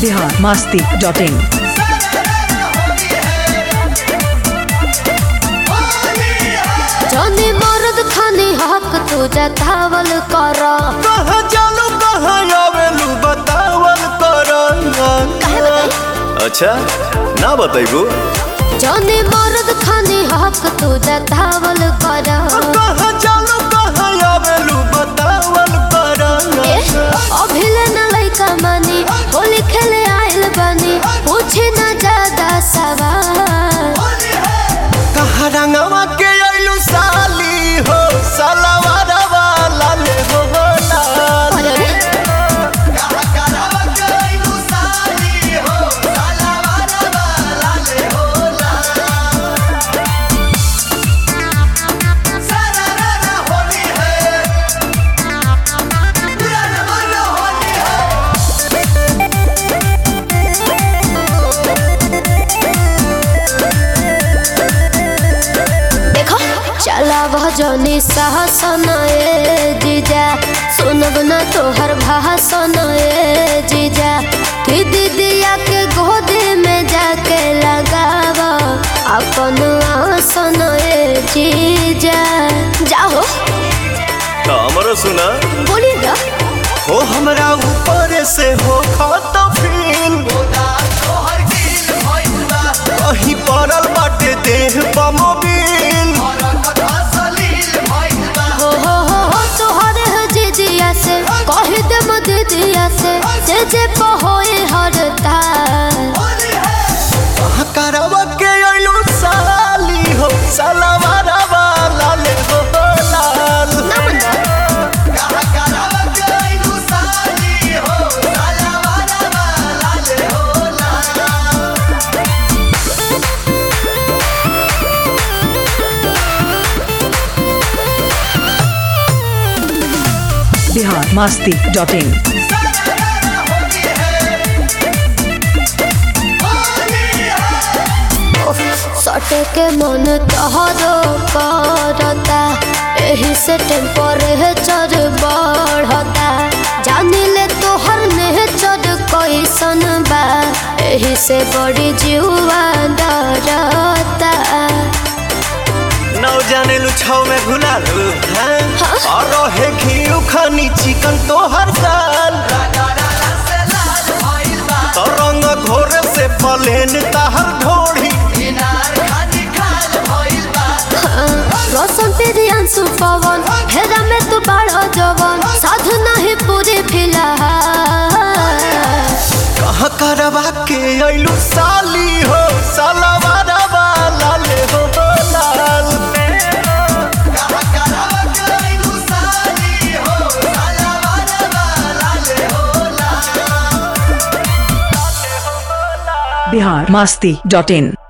Bihar Masti dot इन जनी मर्द खानी हक तू जतावल कर कहाँ जालू कहाँ आवेलू बतावल कर काहे बताई? अच्छा ना बताइबू जनी मर्द खानी हक तू जतावल कर कहाँ जालू कहाँ आवेलू बतावल कर ए, अभिले न लइका मानी होली खेले आइल बानी पूछे न ज्यादा सवाल कहाँ रंगवा के आइलू साली हो सलवार वाला ले हो लाल अरे अरे, देखो चला भजनी सहसन ए जीजा सुनब न तोहर भाषण ए जीजा कि दीदिया के गोदी में जाके लगाव अपन आसन ए जीजा जाओ तो हमरो सुना बोली ना हो हमरा ऊपर से हो खत फील कहीं पड़ल बाटे देह बमोबिल हो हो हो हो तोहर है जीजिया से कह दे दीदिया से जे जे पहोए हरता करवा के अइलू साली हो सलवार वाला ले हो लाल ना बंदा बिहार मास्ती डॉट इन सटे के मन तोहरो करता एही से टेम्परेचर बढ़ता जानी ले तोहर नेचर कैसन बा एही से बड़ी जीवा डरता नौ जाने लू छौ में घुला लू हैं और रहे घी खानी चिकन तो हर साल तो रंग घोर से पलेन ताहर ढोड़ी रोशन तेरी अंशु पवन हेरा में तू बड़ा जवन साधु नहीं पूरी फिलहाल कहाँ करवा के अइलू साली हो सलवार वाला ले हो लाल बिहार मास्ती डॉट इन